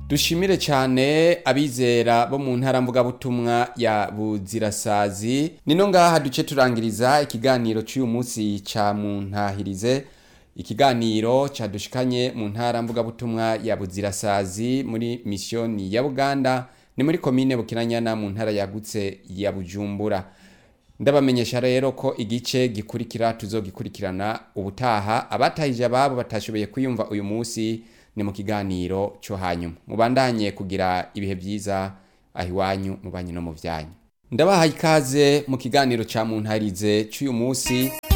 dushimire cyane abizera bo mu ntara mvugabutumwa ya buzirasazi nino ngaha duce turangiriza ikiganiro cy'uyu munsi ca muntahirize ikiganiro cadushikanye mu ntara mvugabutumwa ya buzirasazi muri misiyoni ya buganda ni muri komine bukinanyana mu ntara yagutse ya bujumbura ndabamenyesha rero ko igice gikurikira tuzogikurikirana ubutaha abatahije ababo batashoboye kwiyumva uyu munsi ni mu kiganiro cyo hanyuma mubandanye kugira ibihe byiza aho iwanyu mu banyu no mu byanyu ndabahaye ikaze mu kiganiro cya muntarize cy'uyu munsi